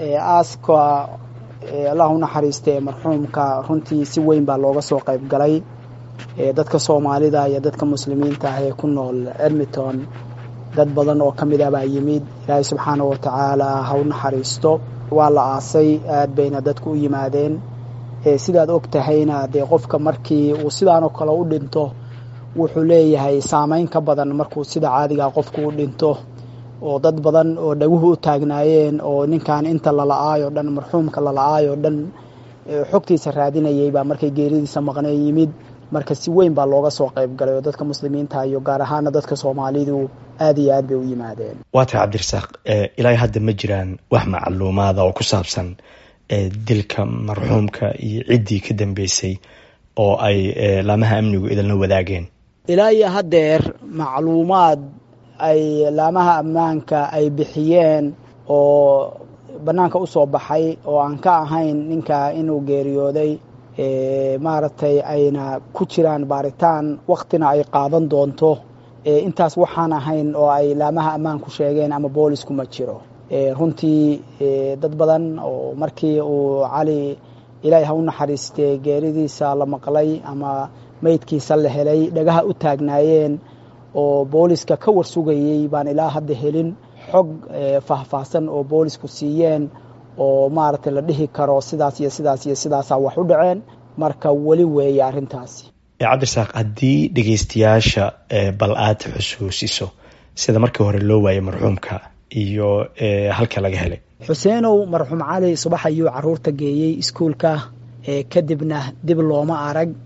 aaska allah u naxariista ee marxuumka runtii si weyn baa looga soo qayb galay dadka soomaalida iyo dadka muslimiinta ah ee ku nool edmonton dad badan oo ka mid ah baa yimid ilaahay subxaana wa tacaala ha u naxariisto waa la aasay aad bayna dadku u yimaadeen sidaad og tahayna dee qofka markii uu sidaanoo kale u dhinto wuxuu leeyahay saameyn ka badan markuu sida caadigaa qofku u dhinto oo dad badan oo dhaguhu u taagnaayeen oo ninkan inta lala'aayoo dhan marxuumka lala'aayoo dhan xogtiisa raadinayay baa markay geeridiisa maqneen yimid marka si weyn baa looga soo qayb galay oo dadka muslimiinta iyo gaar ahaana dadka soomaalidu aad iyo aad bay u yimaadeen waa tahay cabdirasaaq ilaa hadda ma jiraan wax macluumaada oo ku saabsan dilka marxuumka iyo ciddii ka dambeysay oo ay laamaha amnigu idinla wadaageen ilaa iyo haddeer macluumaad ay laamaha ammaanka ay bixiyeen oo bannaanka u soo baxay oo aan ka ahayn ninka inuu geeriyooday maaragtay ayna ku jiraan baaritaan waktina ay qaadan doonto intaas waxaan ahayn oo ay laamaha ammaanku sheegeen ama boolisku ma jiro runtii dad badan oo markii uu cali ilaahay ha u naxariistee geeridiisa la maqlay ama meydkiisa la helay dhagaha u taagnaayeen oo booliska ka warsugayey baan ilaa hadda helin xog faahfaahsan oo boolisku siiyeen oo maaragtay la dhihi karo sidaas iyo sidaas iyo sidaasaa wax u dhaceen marka weli weeye arrintaasi cabdirasaaq haddii dhegeystayaasha bal aad xusuusiso sida markii hore loo waayay marxuumka iyo halka laga helay xuseenow marxuum cali subax ayuu caruurta geeyey iskuulka kadibna dib looma arag